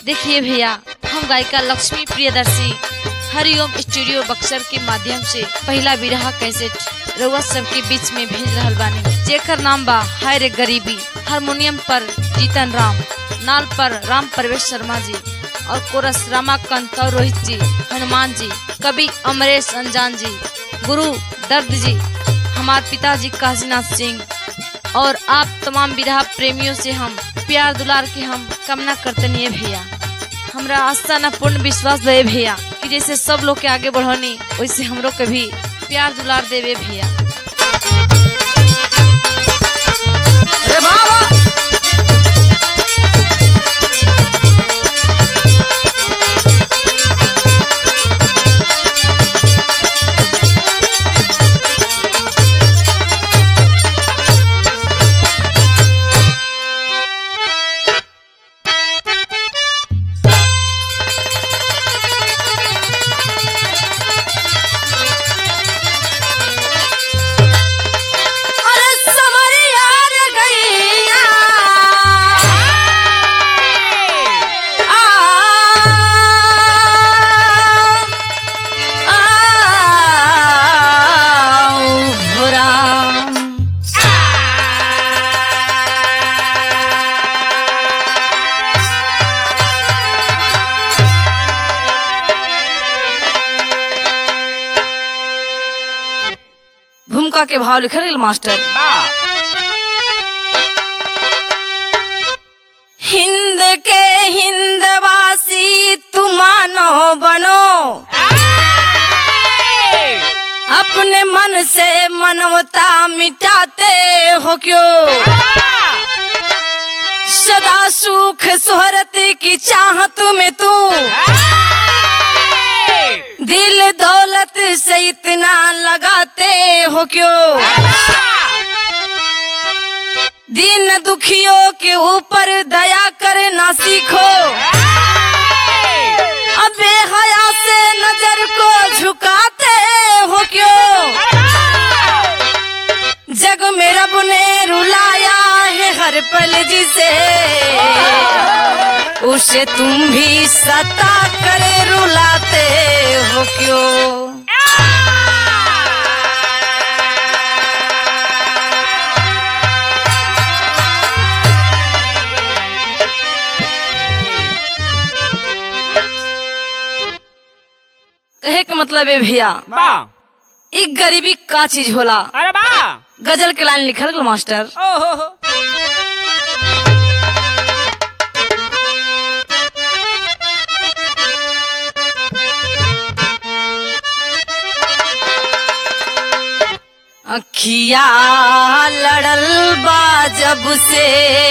देखिए भैया हम गायिका लक्ष्मी प्रियदर्शी हरिओम स्टूडियो बक्सर के माध्यम से पहला विरह कैसेट रउआ सबके बीच में भेज रहल बानी जेकर नाम बा हाय रे गरीबी हारमोनियम पर जीतन राम नाल पर राम प्रवेश शर्मा जी और कोरस रामाकांत और रोहित जी हनुमान जी कवि अमरेश अनजान जी गुरु दर्द जी हमारे पिताजी काशीनाथ सिंह और आप तमाम विरह प्रेमियों से हम प्यार दुलार के हम कामना करते नहीं भैया हमरा आस्था न पूर्ण विश्वास दे भैया कि जैसे सब लोग के आगे बढ़नी वैसे हमरो के भी प्यार दुलार देवे भैया अरे बाबा अरे समरिया रे गैया आ आ राम भूमिका के भाव लिखल गेल मास्टर हिंद के हिंदवासी तुमानो बनो अपने मन से मनवता मिटाते हो क्यों सदा सुख सुहरत की चाहत में तू दिल दौलत से इतना लगाते हो क्यों दिन दुखियों के ऊपर दया करना सीखो अबे हया से नजर को झुकाते हो क्यों जग में रब ने रुलाया है हर पल जिसे उसे तुम भी सता कर रुलाते हो क्यों कहे के मतलब है भैया बा एक गरीबी का चीज होला अरे बा गजल के लाइन लिखल गेल मास्टर ओ हो हो अखिया लड़ल बा जब से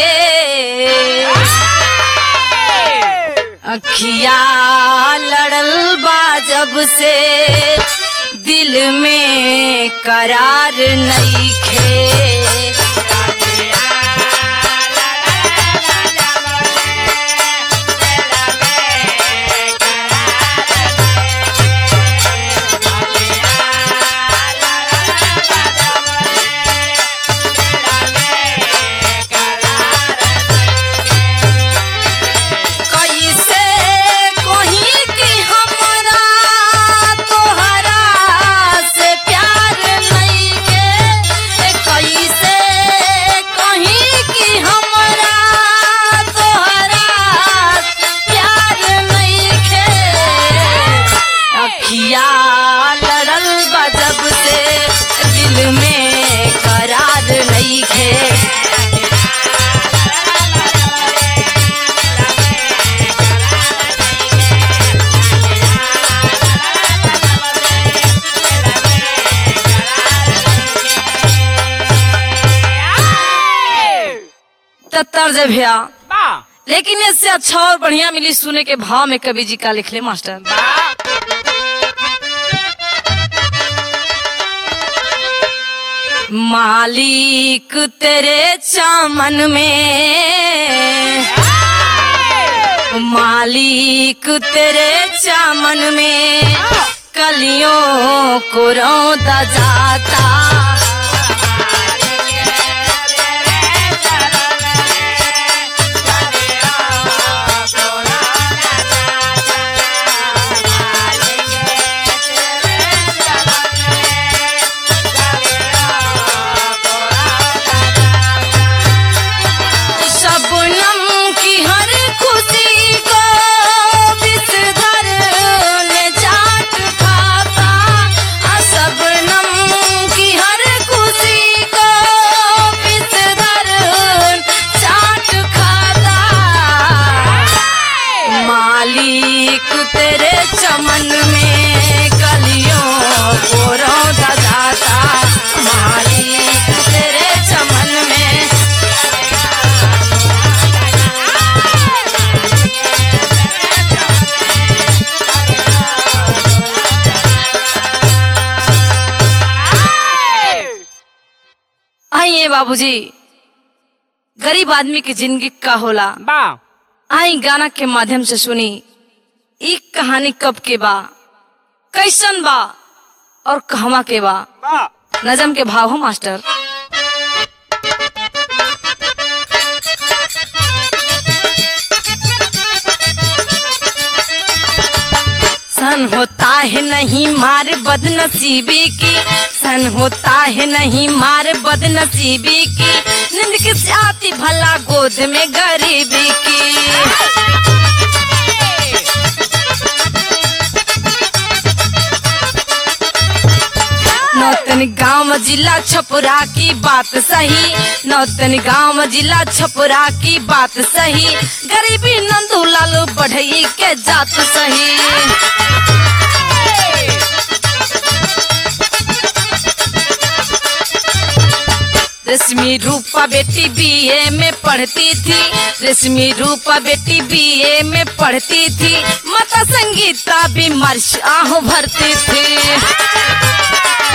अखिया लड़ल बा जब से दिल में करार नहीं खे कैसे कहीं कि हमरा तोहरा से प्यार नहीं के कैसे कहीं कि हमरा तोहरा से प्यार नहीं के अखिया लड़ल बा जब से दिल में करार नहीं खे तत्तर जे भैया बा लेकिन इससे अच्छा और बढ़िया मिली सुने के भाव में कवि जी का लिख ले मास्टर मालिक तेरे चामन में मालिक तेरे चामन में कलियों को रौदा जाता बाबूजी गरीब आदमी की जिंदगी का होला बा आई गाना के माध्यम से सुनी ई कहानी कब के बा कैसन बा और कहवा के बा बा नजम के भाव हो मास्टर सन होता है नहीं मार बदनसीबी की सन होता है नहीं मार बदनसीबी की नींद किस आती भला गोद में गरीबी की नौतन गांव जिला छपुरा की बात सही नौतन गांव जिला छपुरा की बात सही गरीबी नंदू लालू बढ़ई के जात सही रेशमी रूपा बेटी बीए में पढ़ती थी रेशमी रूपा बेटी बीए में पढ़ती थी माता संगीता भी मर्श आह भरती थी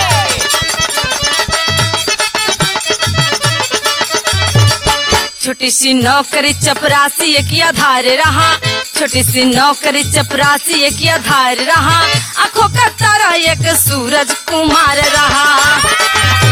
छोटी सी नौकरी चपरासी एक आधार रहा छोटी सी नौकरी चपरासी एक आधार रहा आंखों का तारा एक सूरज कुमार रहा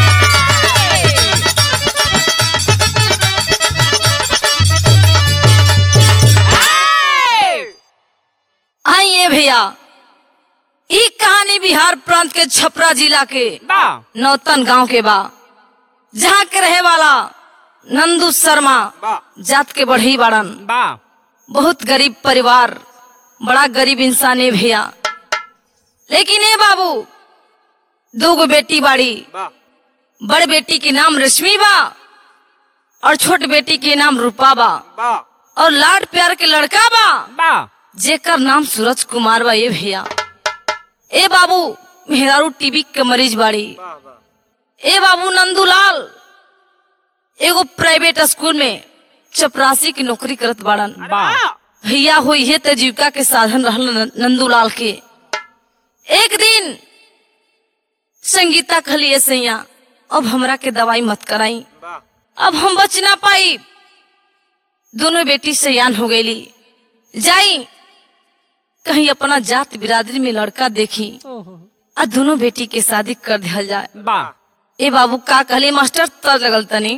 आइए भैया ई कहानी बिहार प्रांत के छपरा जिला के बा नौतन गांव के बा जहाँ के रहे वाला नंदू शर्मा बा जात के बढ़ी बाड़न बा बहुत गरीब परिवार बड़ा गरीब इंसान है भैया लेकिन ए बाबू दो गो बेटी बाड़ी बा बड़ बेटी के नाम रश्मि बा और छोट बेटी के नाम रूपा बा बा और लाड प्यार के लड़का बा बा जेकर नाम सूरज कुमार बा ये भैया ए बाबू मेहरारू टीबी के मरीज बाड़ी ए बाबू नंदूलाल एगो प्राइवेट स्कूल में चपरासी की नौकरी करत बाड़न बा भैया हो ये तो जीविका के साधन रहल न- नंदूलाल के एक दिन संगीता खलिए सैया अब हमरा के दवाई मत कराई बा अब हम बच ना पाई दोनों बेटी सयान हो गईली जाई कहीं अपना जात बिरादरी में लड़का देखी आ दोनों बेटी के शादी कर दिया जाए बा ए बाबू का कहले मास्टर तर लगल तनी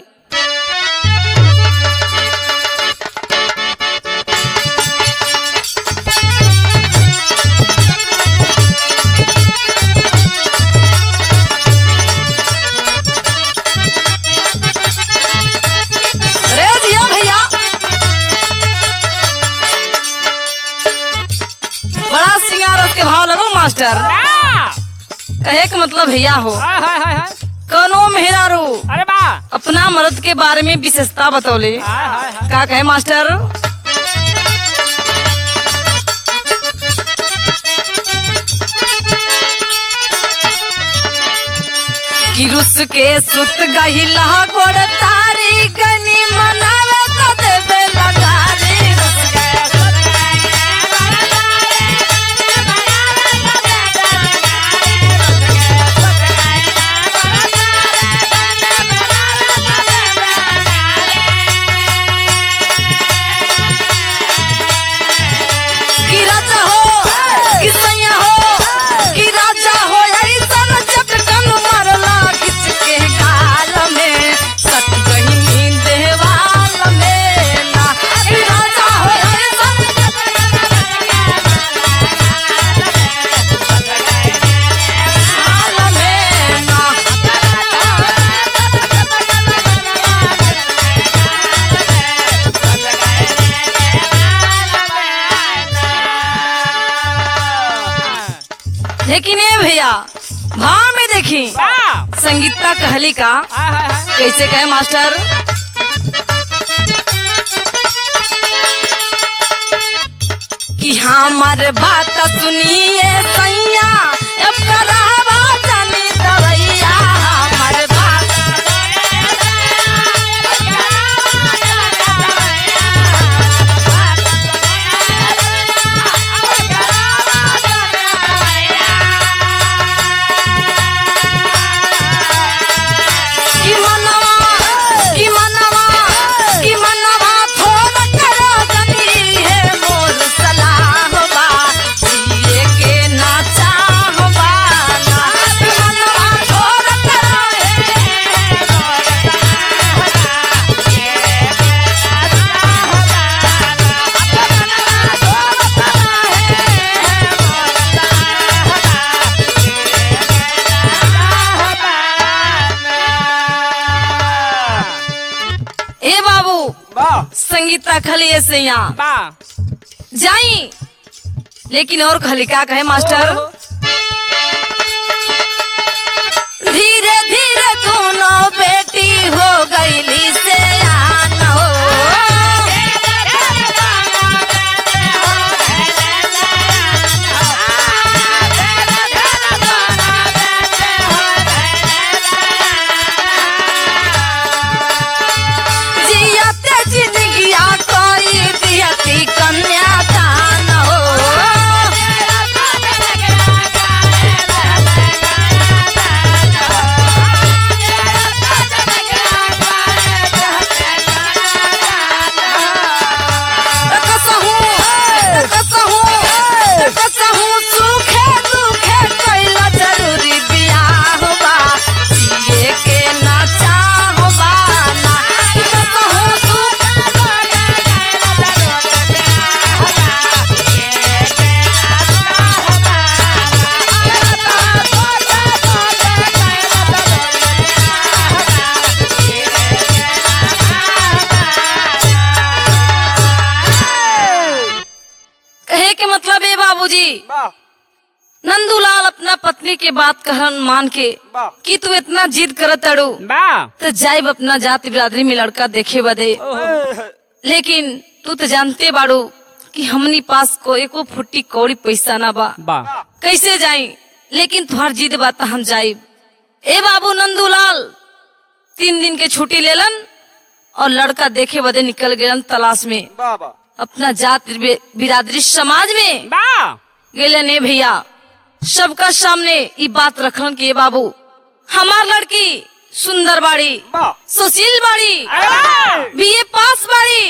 अरे जिया भैया बड़ा सिंगार के भाव लगो मास्टर बा कहे के मतलब भैया हो हाय हाय हाय हाय कौनो मेहरारू अरे बा अपना मर्द के बारे में विशेषता बतौले हाय हाय हाय का कहे मास्टर कि रुस के सुत गहिला गोड़ तारी गनी मनावे तो देवे लगारी रुस के सुत कि राजा हो कि सैया हो कि राजा हो ऐसन चटकन मरला किसके गाल में सट गई नींद वाल में ना कि राजा हो ऐसन गाल में ना लेकिन ये भैया भाव में देखी बा संगीता कहली का हाय हाय हाय कैसे कहे मास्टर कि हमार बात सुनिए सैया अब करावा जानी दवैया हमार बात कि मनवा रखली ऐसे यहाँ बा जाई लेकिन और खली का कहे मास्टर धीरे धीरे दोनों बेटी हो गईली से आन हो जियते जिंदगिया कोई दियती कन्या दान हो कसहू कसहू कसहू सुखे दुखे कैला जरूरी बियाह बा जिए के ना चाहबा ना कसहू सुखे कहे के मतलब है बाबूजी बा नंदूलाल अपना पत्नी के बात कहन मान के बा कि तू इतना जिद करत अड़ू बा तो जाइब अपना जाति बिरादरी में लड़का देखे बदे लेकिन तू तो जानते बाड़ू कि हमनी पास को एको फुट्टी कौड़ी पैसा ना बा बा कैसे जाई लेकिन तुहार जिद बात हम जाइब ए बाबू नंदूलाल तीन दिन के छुट्टी लेलन और लड़का देखे बदे निकल गए तलाश में बा बा अपना जात बिरादरी समाज में बा गेले ने भैया सबका सामने ई बात रखलन कि ए बाबू हमार लड़की सुंदर बाड़ी बा सुशील बाड़ी अरे बीए पास बाड़ी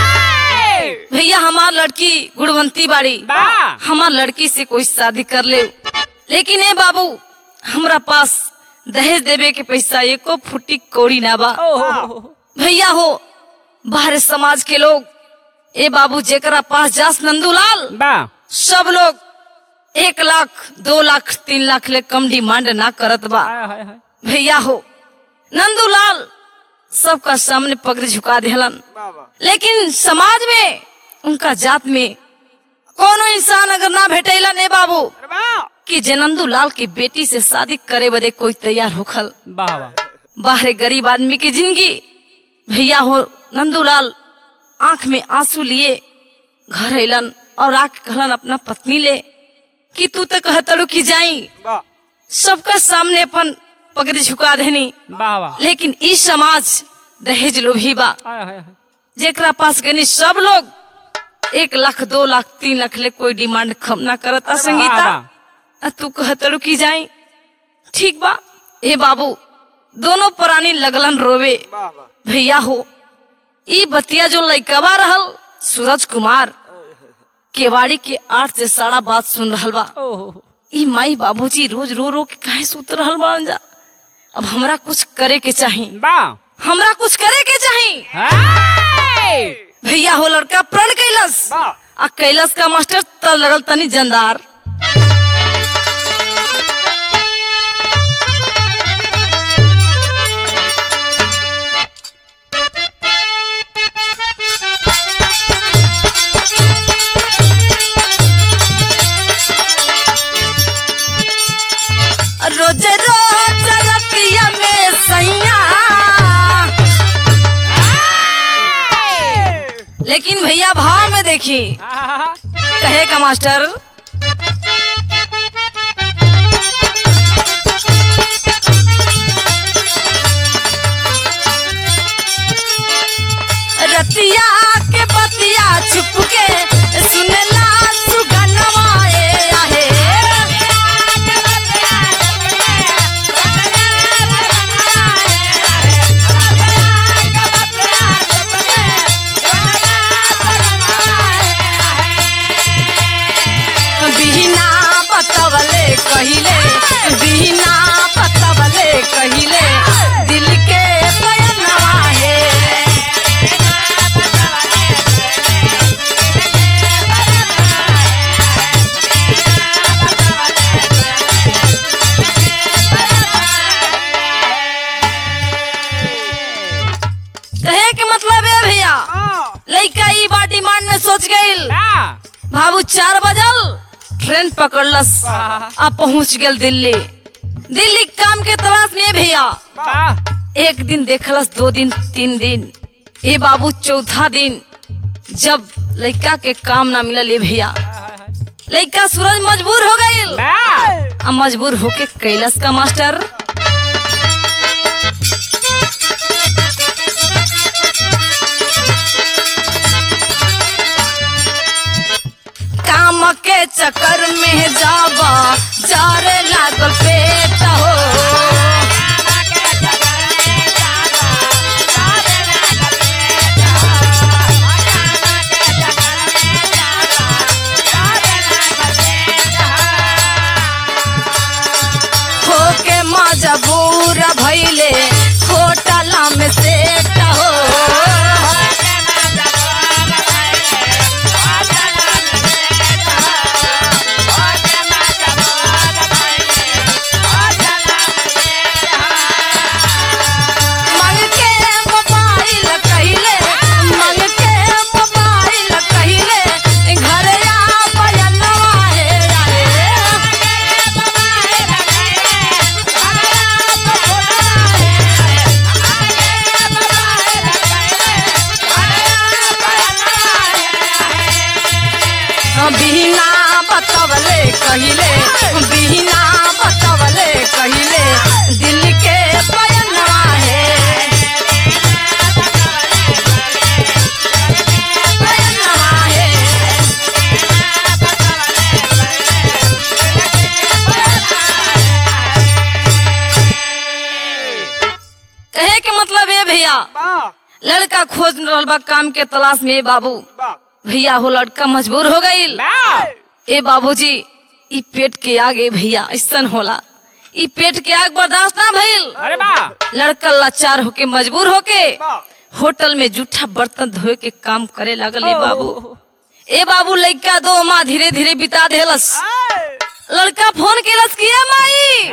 ए! भैया हमार लड़की गुणवंती बाड़ी बा हमार लड़की से कोई शादी कर ले लेकिन ए बाबू हमरा पास दहेज देवे के पैसा एको फुटी कौड़ी ना बा ओहो भैया हो बाहर समाज के लोग ए बाबू जेकरा पास जास नंदूलाल बा सब लोग एक लाख दो लाख तीन लाख ले कम डिमांड ना करत बा हाय हाय हाय भैया हो नंदूलाल सबका सामने पगड़ी झुका देहलन बा बा लेकिन समाज में उनका जात में कोनो इंसान अगर ना भेटेला ने बाबू अरे बा कि जे नंदूलाल की बेटी से शादी करे बदे कोई तैयार होखल बा बा बाहरे गरीब आदमी की जिंदगी भैया हो नंदूलाल आंख में आंसू लिए घर अलन और आके कहलन अपना पत्नी ले कि तू तो कहतड़ू की जाई बा सबका सामने अपन पगड़ी झुका देनी बा बा लेकिन ई समाज दहेज लोभी बा हाय हाय हाय जेकरा पास गनी सब लोग एक लाख दो लाख तीन लाख ले कोई डिमांड कम ना करता संगीता बा, आ तू कहतड़ू की जाई ठीक बा ए बाबू दोनों प्राणी लगलन रोवे बा बा भैया हो ई बतिया जो लइकवा रहल सूरज कुमार केवाड़ी के आठ से सारा बात सुन रहल बा ओहो ई माई बाबूजी रोज रो रो के काहे सुत रहल बान जा अब हमरा कुछ करे के चाही बा हमरा कुछ करे के चाही हाय भैया हो लड़का प्रण कैलस बा आ कैलस का मास्टर त लगल तनी जंदार रोज रोज रतिया में सैया लेकिन भैया भाव में देखी आहा, कहे का मास्टर रतिया के बतिया छुप के सुनला सुगनवाए आहे बिना बतवले कहिले बिना बतवले कहिले दिल के बयनवा है कहे के मतलब है भैया आ, लइका ई बाबू चार बजल ट्रेन पकड़लस आ पहुंच गेल दिल्ली दिल्ली काम के तलाश में भैया वाह एक दिन देखलस दो दिन तीन दिन ए बाबू चौथा दिन जब लड़का के काम ना मिलल ए भैया लड़का सूरज मजबूर हो गईल वाह आ मजबूर होके कैलस का मास्टर काम के चक्कर में जाबा जारे लागल पेट हो होके मजबूर भइले होटल में सेट हो मंग के मोबाइल कहिले मंग के मोबाइल कहिले घर आ बयनवा हे बिना बतवले कहिले बिना बतवले कहिले दिल के बयनवा हे बयनवा हे कहे के मतलब है भैया वाह लड़का खोज रहल बा काम के तलाश में बाबू वाह भैया हो लड़का मजबूर हो गईल वाह ए बाबूजी ई पेट के आगे भैया ऐसन होला ई पेट के आग बर्दाश्त ना भइल अरे वाह लड़का लाचार होके मजबूर होके वाह होटल में जूठा बर्तन धोए के काम करे लगल ए बाबू ए बाबू लड़का दो माँ धीरे धीरे बिता देलस लड़का फोन केलस कि ए माई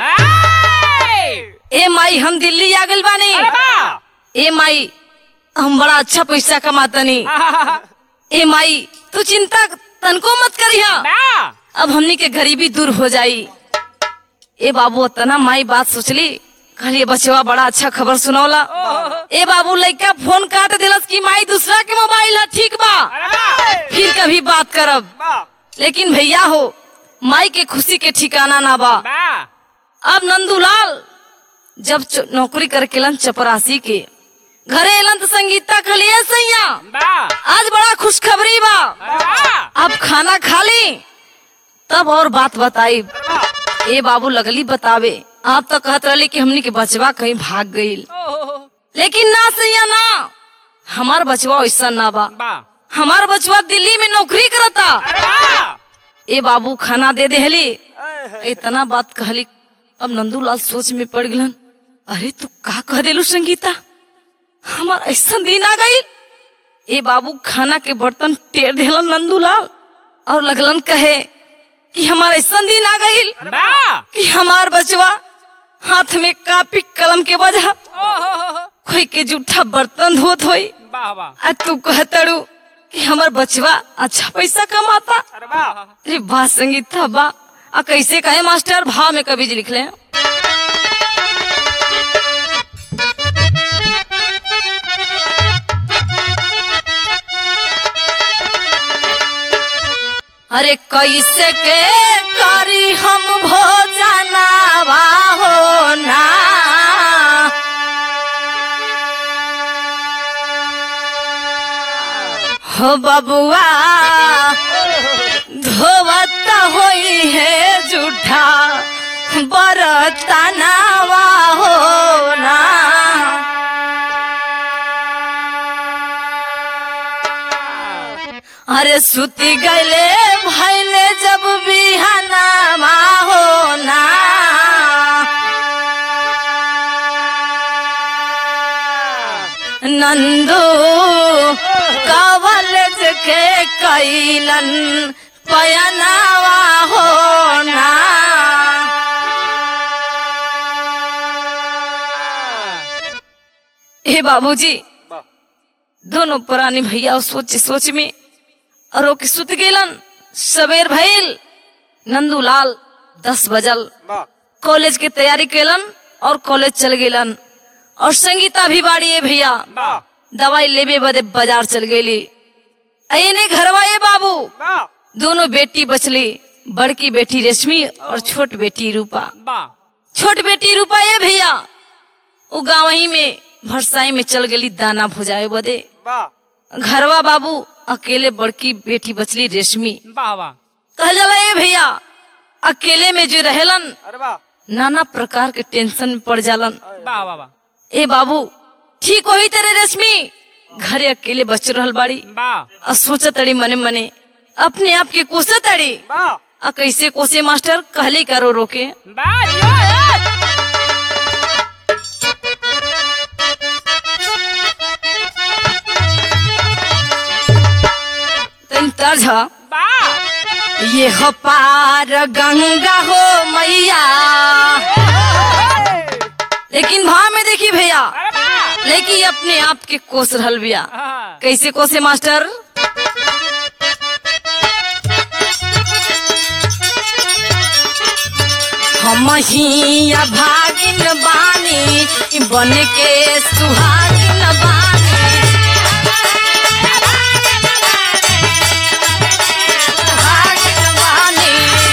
ए माई हम दिल्ली आ गइल बानी अरे वाह ए माई हम बड़ा अच्छा पैसा कमातनी ए माई तू चिंता तनको मत करिहा वाह अब हमनी के गरीबी दूर हो जाई ए बाबू तना माई बात सोचली कहलिए बचवा बड़ा अच्छा खबर सुनौला ए बाबू लड़का फोन काट दिलस कि माई दूसरा के मोबाइल है ठीक बा अरे वाह फिर कभी बात करब वाह लेकिन भैया हो माई के खुशी के ठिकाना ना बा वाह अब नंदूलाल जब च- नौकरी करके लन चपरासी के घरे एलन तो संगीता खलिए सैया वाह आज बड़ा खुशखबरी बा अरे वाह अब खाना खा ली तब और बात बताई ए बाबू लगली बतावे आप तो कहत रही कि हमनी के बचवा कहीं भाग गईल लेकिन ना सैया ना हमार बचवा ऐसा ना बा वाह हमार बचवा दिल्ली में नौकरी करता अरे वाह ए बाबू खाना दे देहली इतना बात कहली अब नंदूलाल सोच में पड़ गलन अरे तू का कह देलू संगीता हमार ऐसा दिन आ गई ए बाबू खाना के बर्तन टेर देलन नंदूलाल और लगलन कहे कि हमार ऐसा दिन आ गई वाह कि हमार बचवा हाथ में कापी कलम के वजह कोई के जूठा बर्तन धोत होई वाह वाह आ तू कहतड़ू कि हमार बचवा अच्छा पैसा कमाता अरे वाह अरे बा संगीत था बा आ कैसे कहे मास्टर भाव में कभी लिख ले अरे कैसे के करी हम भोजनावा हो ना हो बबुआ धोवत होई है जूठा बरतनावा हो ना अरे सुती गले भैले जब बिहानामा हो ना नंदू कवलज के कैलन पयनावा हो ना हे बाबूजी दोनों पुरानी भैया सोच सोच में और ओके सुत गेलन सवेर भइल नंदूलाल दस बजल वाह कॉलेज के तैयारी केलन और कॉलेज चल गेलन और संगीता भी बाड़ी है भैया वाह दवाई लेबे बदे बाजार चल गेली अने घरवा ये बाबू वाह दोनों बेटी बचली बड़की बेटी रेशमी और छोट बेटी रूपा वाह छोट बेटी रूपा ये भैया वो गाँव ही में भरसाई में चल गेली दाना भुजाए बदे वाह घरवा बाबू अकेले बड़की बेटी बचली रेशमी वाह वाह कहल जाला ये भैया अकेले में जो रहेलन अरे वाह नाना प्रकार के टेंशन में पड़ जालन वाह वाह वाह ए बाबू ठीक होई तेरे रेशमी घरे अकेले बच रहल बाड़ी वाह आ सोच तड़ी मने मने अपने आप के कोसे तड़ी वाह आ कैसे कोसे मास्टर कहले करो रोके वाह यो यो तन तर्ज ह, वाह ये हो पार गंगा हो मैया लेकिन भाव में देखी भैया अरे वाह लेकिन अपने आप के कोस रहल बिया हाँ। कैसे कोसे मास्टर हम ही भागिन बानी बन के सुहागिन बानी सुहागिन बानी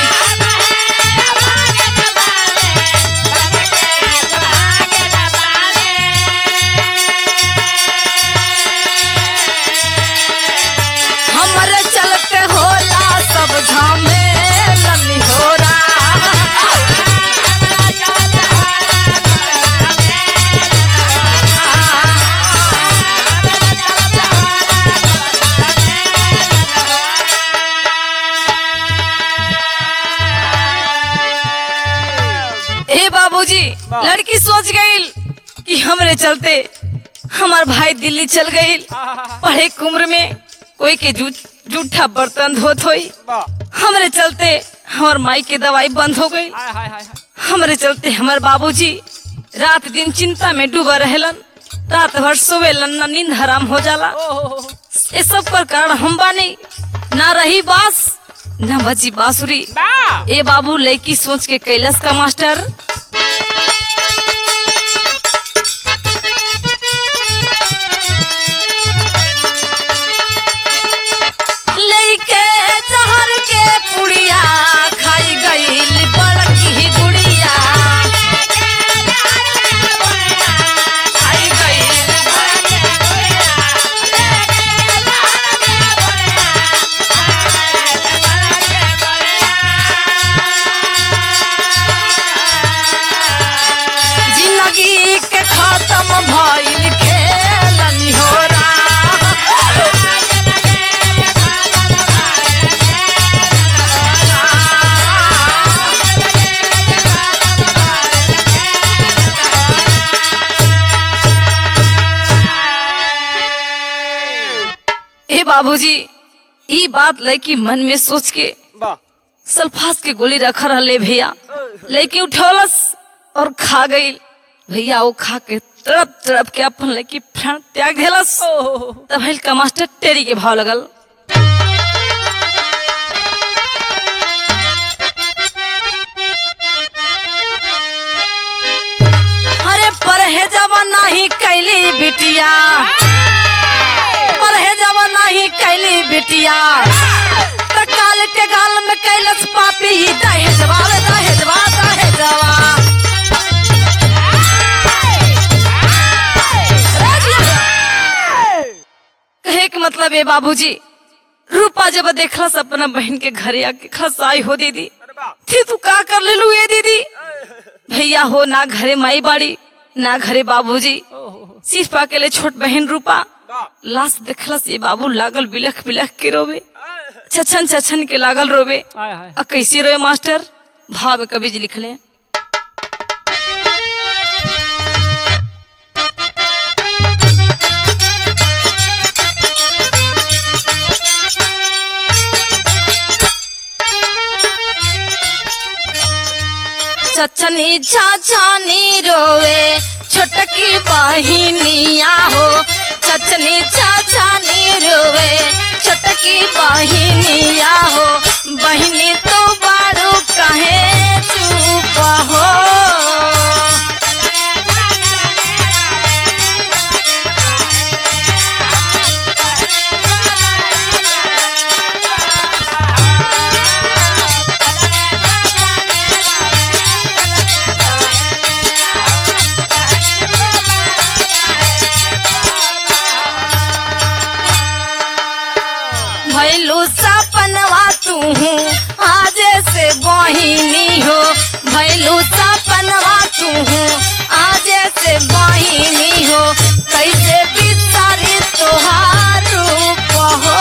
हमर चलते होला सब झमेलन होरा ए बाबूजी लड़की सोच गई कि हमरे चलते हमार भाई दिल्ली चल गई पढ़े के उम्र में कोई के जू- जूठा बर्तन धोत होई वाह हमरे चलते हमार माई के दवाई बंद हो गई हाय हाय हाय हमरे चलते हमार बाबूजी रात दिन चिंता में डूबा रहेलन रात भर सोवेलन ना नींद हराम हो जाला ओहो ये सब पर कारण हम बानी ना रही बास ना बची बांसुरी वाह ए बाबू लड़की सोच के कैलस का मास्टर लइके जहर के पुड़िया खाई गईल बड़की गुड़िया खाई गईल जिंदगी के खत्म भइल खेलनी होरा ए बाबूजी ई बात लड़की मन में सोच के वाह सल्फास के गोली रखा रहले भैया लड़की उठौलस और खा गई भैया वो खा के तड़प तड़प के अपन लड़की प्राण त्याग देलस तब हल का मास्टर टेरी के भाव लगल अरे परहेजवा नहीं कैली बिटिया परहेजवा नहीं कैली बिटिया त काल के गाल में कैलस पापी दहेजवा दहेजवा दहेजवा कहे के मतलब है बाबूजी रूपा जब देखलस अपना बहन के घरे आके खसाई हो दीदी अरे वाह फिर तू का कर ले लू ये दीदी भैया हो ना घरे माई बाड़ी ना घरे बाबूजी सिर्फ अकेले छोट बहन रूपा वाह लाश देखलस ये बाबू लागल बिलख बिलख के रोवे छछन छछन के लागल रोवे हाय हाय आ कैसे रोए मास्टर भाव में कभी लिख ले छछनी छछनी रोवे छोटकी बहिनिया हो छछनी छछनी रोवे छोटकी बहिनिया हो सपनवा तू आज से बहिनी हो भैलू सपनवा तू आज से बहिनी हो कैसे बिसारी तोहार रूप हो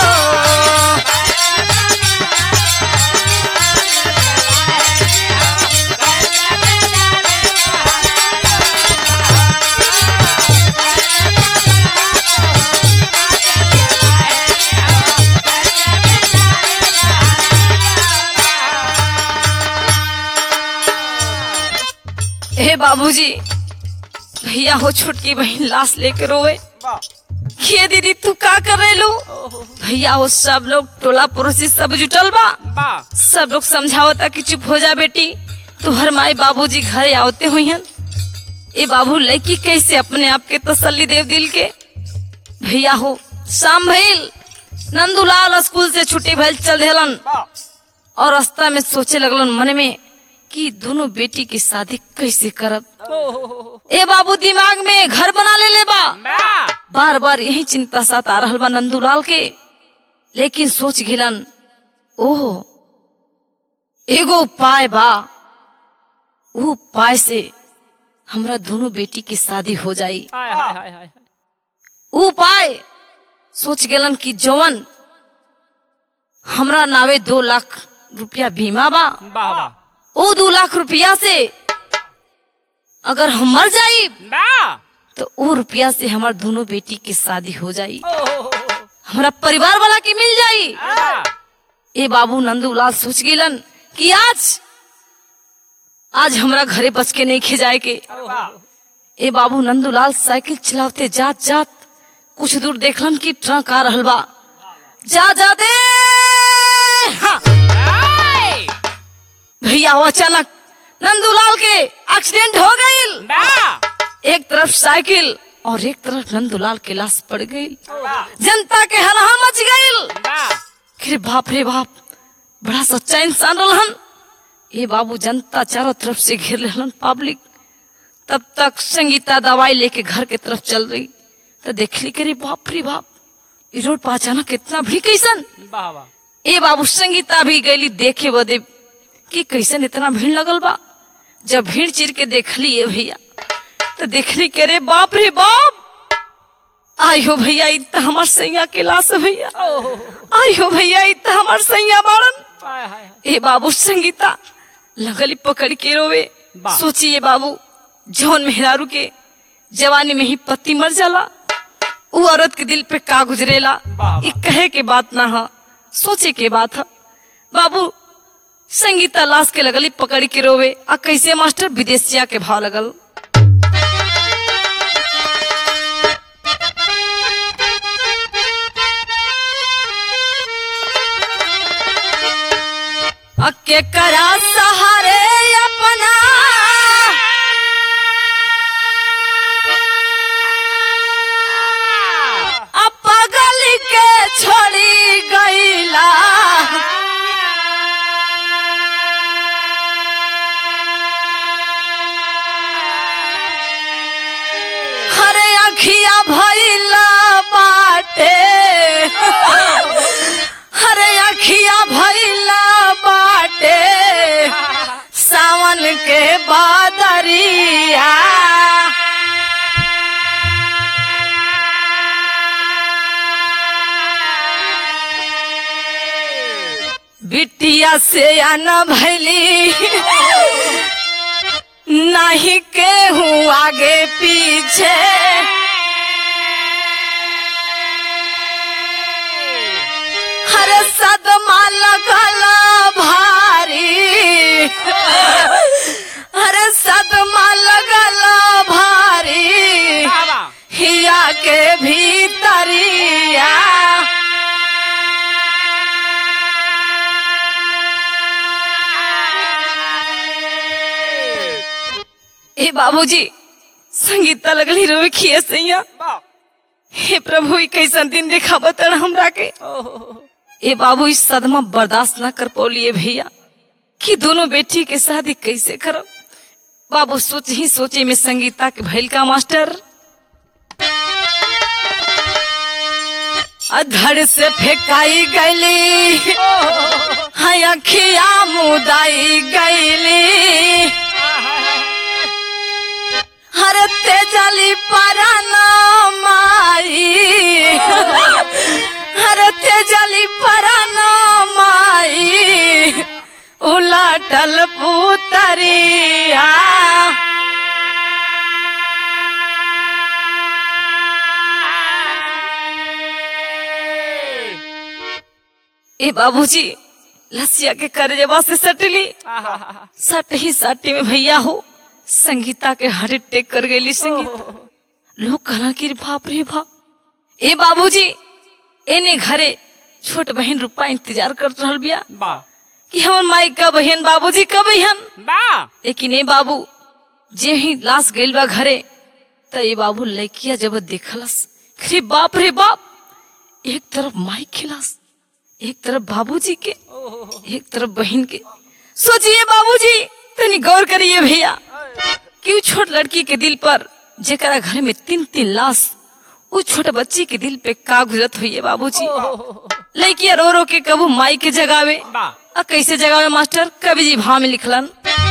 हे बाबूजी भैया हो छोटकी बहन लाश लेके रोवे ये दीदी तू का कर रहे लो भैया हो सब लोग टोला पड़ोसी सब जुटल बा सब लोग समझावता कि चुप हो जा बेटी तू हर माए बाबूजी घर आवते हुई हन ए बाबू लड़की कैसे अपने आप के तसल्ली देव दिल के भैया हो शाम भइल नंदूलाल स्कूल से छुट्टी भइल चल देलन और रास्ता में सोचे लगलन मन में कि दोनों बेटी की शादी कैसे करब ए बाबू दिमाग में घर बना ले ले बा बार बार यही चिंता साथ आ रहल बा नंदूलाल के लेकिन सोच गिलन ओह एगो उपाय बा वो उपाय से हमरा दोनों बेटी की शादी हो जाई ऊ उपाय सोच गेलन कि जवन हमरा नावे दो लाख रुपया बीमा बा ओ दो लाख रुपया से अगर हम मर जाई तो वो रुपया से हमार दोनों बेटी की शादी हो जाई हमारा परिवार वाला के मिल जाई ए बाबू नंदूलाल सोच गेलन कि आज आज हमरा घरे बच के नहीं खिजाए के ए बाबू नंदूलाल साइकिल चलावते जात जात कुछ दूर देखलन कि ट्रक आ रहल बा जा जा दे हाँ। भैया वो अचानक नंदूलाल के एक्सीडेंट हो गई एक तरफ साइकिल और एक तरफ नंदूलाल के लाश पड़ गई जनता के हलहा मच गई अरे बाप रे बाप बड़ा सच्चा इंसान रहन ये बाबू जनता चारों तरफ से घेर रहन पब्लिक तब तक संगीता दवाई लेके घर के तरफ चल रही तो देख ली करे बाप रे बाप ई रोड पर अचानक इतना भी कैसन ए बाबू संगीता भी गईली देखे बदे कि कैसन इतना भीड़ लगल बा जब भीड़ चिर के देख ली ये भैया तो देख ली के रे बाप रे बाप आई हो भैया इ त हमार सैया के लाश है भैया आई हो भैया इ त हमार सैया बाड़न ए बाबू संगीता लगली पकड़ के रोवे बा। सोचिए बाबू जौन मेहरारू के जवानी में ही पति मर जाला उ औरत के दिल पे का गुजरेला बा, इ कहे के बात ना ह सोचे के बात ह बाबू संगीता लाश के लगली पकड़ के रोवे आ कैसे मास्टर विदेशिया के भाव लगल अके करा सहारे अपना अपगल के छोड़ी गईला हरे अखिया भइला बाटे हरे अखिया भइला बाटे सावन के बादरिया बिटिया से आना भैली नहीं के हूँ आगे पीछे हर सदमा लगला भारी हर सदमा लगला भारी हिया के भीतरिया ए बाबूजी संगीता लगली रोवे खिए सैया हे प्रभु ई कैसन दिन देखा बतड़ हमरा के ए बाबू इस सदमा बर्दाश्त ना कर पौलिए भैया कि दोनों बेटी के शादी कैसे करो बाबू सोच ही सोचे में संगीता के भैल का मास्टर धड़ से फेंकाई गईली हाय अखिया मुदाई गईली हर तेजली पराना माई हर तेजली पराना माई उलाटल पुतरिया ए बाबूजी लसिया के करजवा से सटली सट ही साटी में भैया हो संगीता के हार्ट अटैक कर गई संगीत लोग कहला कि बाप रे बाप ए बाबूजी एने घरे छोट बहन रूपा इंतजार कर रहल बिया बा कि हमर माई का बहन बाबूजी कब अहन बा लेकिन ए बाबू जे ही लाश गइल बा घरे त ए बाबू लड़किया जब देखलस अरे बाप रे बाप एक तरफ माई खिलास एक तरफ बाबूजी के एक तरफ बहन के सोचिए बाबूजी तनी गौर करिए भैया कि उ छोट लड़की के दिल पर जेकरा घर में तीन तीन लाश उ छोट बच्ची के दिल पे का गुजरत हुई बाबूजी लड़किया रो रो के कबू माई के जगावे बा आ कैसे जगावे मास्टर कवि जी भाव में लिखलन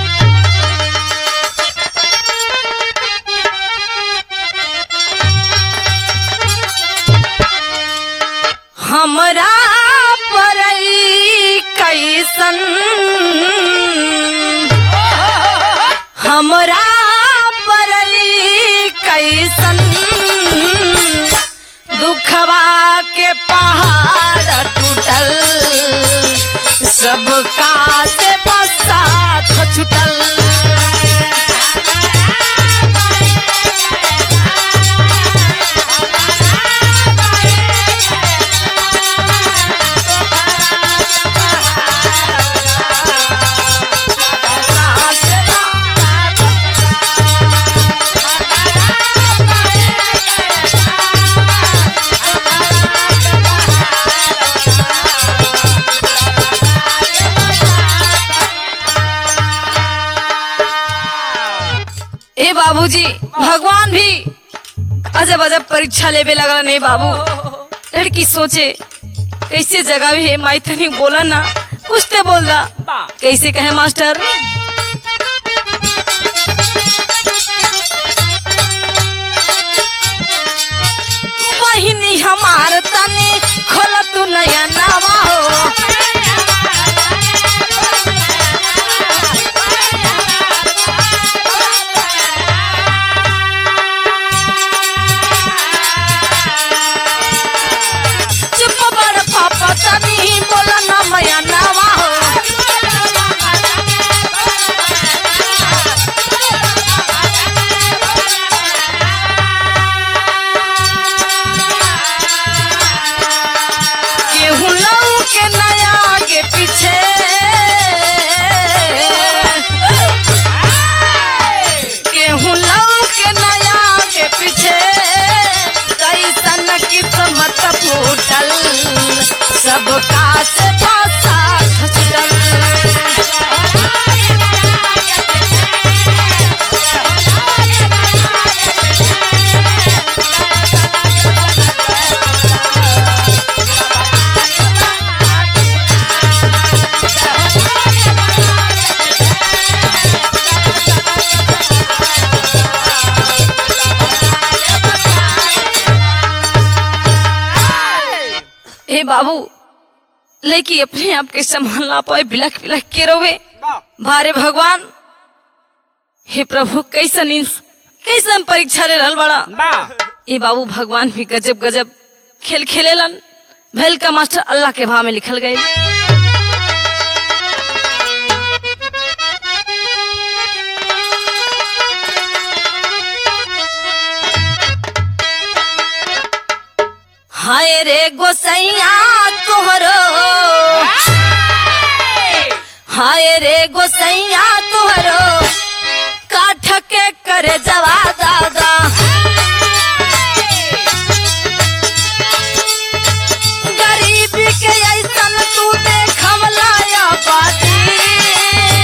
हमरा परई कैसन हमरा परई कैसन दुखवा के पहाड़ टूटल सबका से बसात छुटल ए बाबूजी भगवान भी अजब अजब परीक्षा लेवे लगला नहीं बाबू लड़की सोचे कैसे जगावे है माई तनी बोला ना कुछ तो बोल दा बा कैसे कहे मास्टर बहिनी हमार तनी खोल तू नया नावा हो चुप बड़ पापा तनी बोला ना मया नावा हो केहू लऊ के नया आगे पीछे केहू लऊ के नया आगे पीछे कैसन किस्मत फूटल सबका से भाषा छुटल हे बाबू लेकिन अपने आप के संभाल ना पाए बिलख बिलख के रोवे बा भारे भगवान हे प्रभु कैसन इंस कैसन परीक्षा ले रहल बड़ा बा ए बाबू भगवान भी गजब गजब खेल खेलेलन भैल का मास्टर अल्लाह के भाव में लिखल गए हाय रे गोसैया तोहरो हाय रे गोसैया तोहरो काठ के करे जवा दादा गरीबी के ऐसन तू देखवला या बाती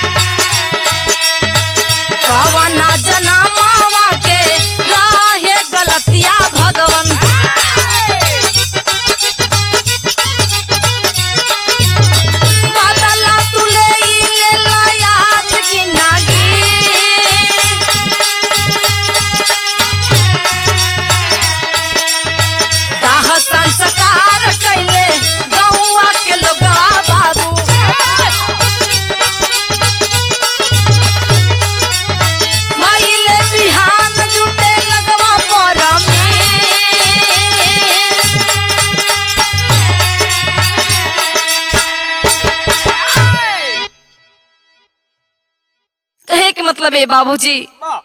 कवना जना मावा के राहे मतलब है बाबूजी वाह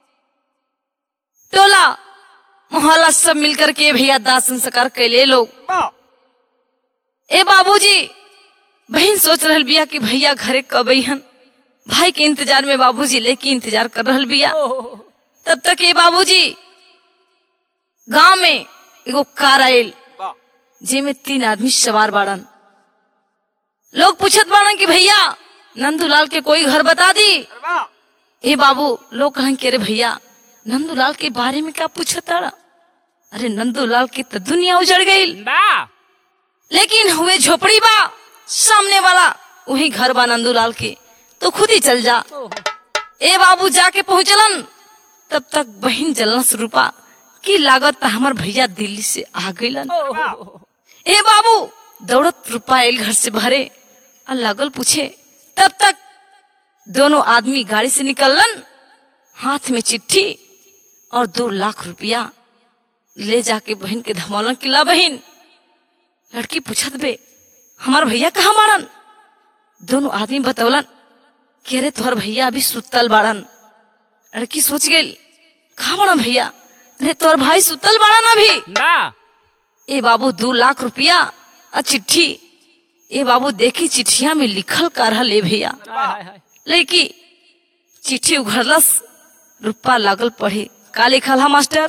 टोला मोहल्ला सब मिलकर के भैया दाह संस्कार कैले लोग वाह ए बाबूजी बहन सोच रहल बिया कि भैया घरे कब अइहन भाई के इंतजार में बाबूजी लेके इंतजार कर रहल बिया तब तक ये बाबूजी गांव में एगो कार आयल वाह जेमे तीन आदमी सवार बाड़न लोग पूछत बाड़न कि भैया नंदूलाल के कोई घर बता दी वाह ए बाबू लोग कहन के अरे भैया नंदूलाल के बारे में क्या पूछत ताड़ा अरे नंदूलाल की तो दुनिया उजड़ गई वाह लेकिन हुए झोपड़ी बा सामने वाला वही घर बा नंदूलाल के तो खुद ही चल जा ए बाबू जाके पहुंचलन तब तक बहन जलस रूपा की लागत ता हमर भैया दिल्ली से आ गइलन ए बाबू दौड़त रूपा आयल घर से भरे और लागल पूछे तब तक दोनों आदमी गाड़ी से निकललन हाथ में चिट्ठी और दो लाख रुपया ले जाके बहन के धमौलन किला बहन लड़की पूछत बे हमार भैया कहाँ बाड़न दोनों आदमी बतौलन कि अरे तोहर भैया अभी सुतल बाड़न लड़की सोच गई कहाँ बाड़न भैया अरे तोहर भाई सुतल बाड़न अभी वाह ए बाबू दो लाख रुपया और चिट्ठी ए बाबू देखी चिट्ठिया में लिखल का रहल ए भैया हाय हाय लड़की चिट्ठी उघरलस रुपा लागल पढ़े का लिखल है मास्टर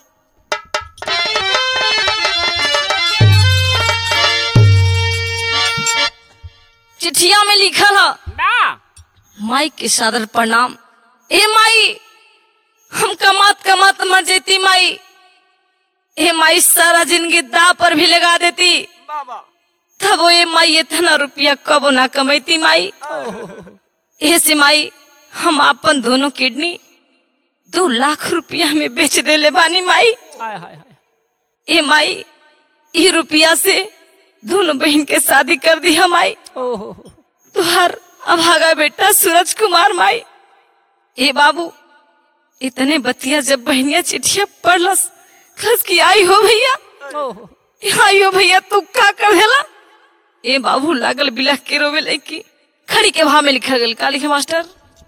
चिट्ठिया में लिखल है वाह माई के सादर प्रणाम ए माई हम कमात कमात मर जेती माई ए माई सारा जिंदगी दा पर भी लगा देती वाह वाह तब वो ए माई इतना रुपया कब ना कमैती माई ए से माई हम अपन दोनों किडनी दो लाख रुपया में बेच देले बानी माई हाय हाय हाय ए माई ये रुपया से दोनों बहन के शादी कर दी हम माई ओहो तुहार अभागा बेटा सूरज कुमार माई ए बाबू इतने बतिया जब बहनिया चिट्ठिया पढ़लस खस की आई हो भैया ओहो आई हो भैया तू का कर देला ए बाबू लागल बिलख के रोवे लड़की खड़ी के भाव में लिखल गल का लिखे मास्टर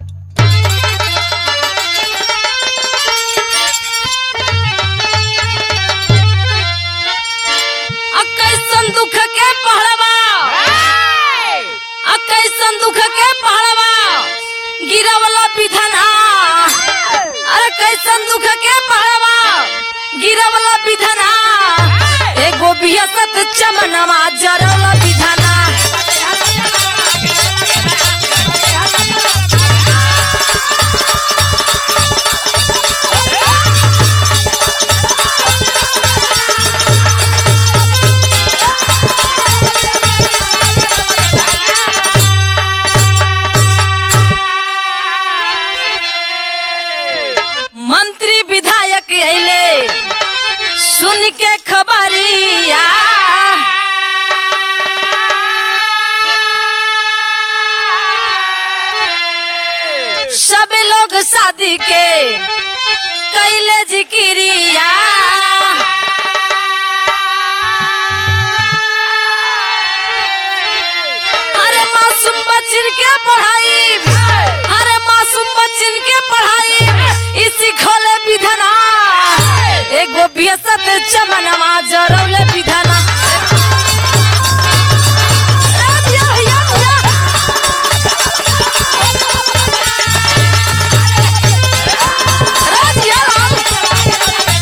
कैसन दुख के पहलवा आ कैसन दुख के पहलवा गिरवला विधना अरे कैसन दुख के पहलवा गिरवला विधना एगो बिहसत चमनवा जरवला विधना मंत्री विधायक अइले सुन के खबरिया सब लोग शादी के कैले जिकिरिया अरे मासूम बच्चन के पढ़ाई अरे मासूम बच्चन के पढ़ाई इसी खोले विधना एगो बियसत चमनवा जरौले विधना ए भैया, भैया, भैया। अरे भैया, राम।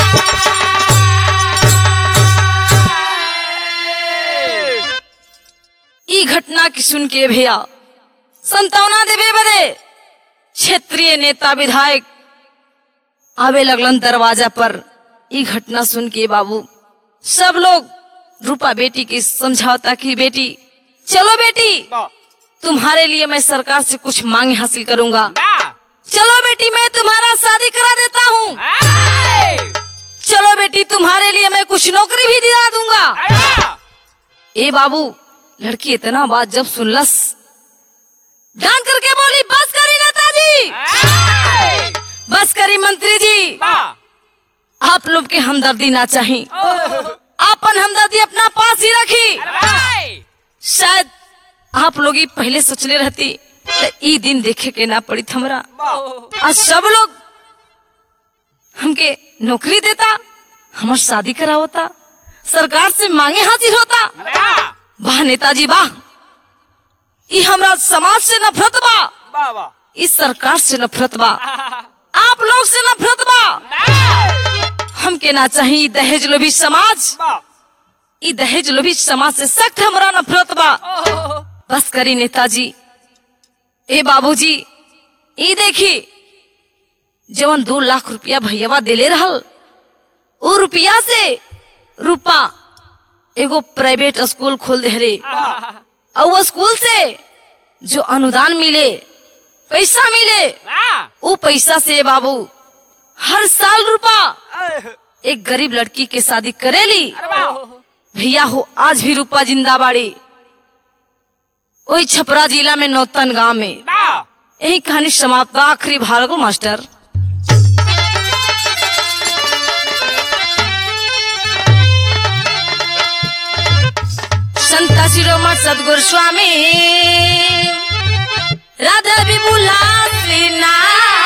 ई घटना की सुन के भैया संतावना देवे बदे क्षेत्रीय नेता विधायक आवे लगलन दरवाजा पर ई घटना सुन के बाबू सब लोग रूपा बेटी की समझावता की बेटी चलो बेटी वाह तुम्हारे लिए मैं सरकार से कुछ मांगे हासिल करूंगा वाह चलो बेटी मैं तुम्हारा शादी करा देता हूँ हाय चलो बेटी तुम्हारे लिए मैं कुछ नौकरी भी दिला दूंगा वाह ए बाबू लड़की इतना बात जब सुनलस डांट करके बोली बस करी नेताजी हाय बस करी मंत्री जी वाह आप लोग के हमदर्दी ना चाहिए आपन हमदर्दी अपना पास ही रखी हाय शायद आप लोग ही पहले सोचले रहती तो ई दिन देखे के ना पड़ी हमरा आज सब लोग हमके नौकरी देता हमर शादी करा होता सरकार से मांगे हाजिर होता वाह नेताजी वाह ई हमरा समाज से नफरत बा इस सरकार से नफरत बा आप लोग से नफरत बा हमके ना चाहिए दहेज लोभी समाज ई दहेज लोभी समाज से सख्त हमरा नफरत बा बस करी नेताजी ए बाबूजी ई देखी जवन दो लाख रुपया भैयावा देले रहल ओ रुपया से रूपा एगो प्राइवेट स्कूल खोल दे रे और वो स्कूल से जो अनुदान मिले पैसा मिले वो पैसा से बाबू हर साल रूपा एक गरीब लड़की के शादी करेली भैया हो आज भी रूपा जिंदा बाड़ी वही छपरा जिला में नौतन गांव में यही कहानी समाप्त बा। आखिरी भाग मास्टर संत शिरोमण सदगुरु स्वामी राधा विपुला श्रीनाथ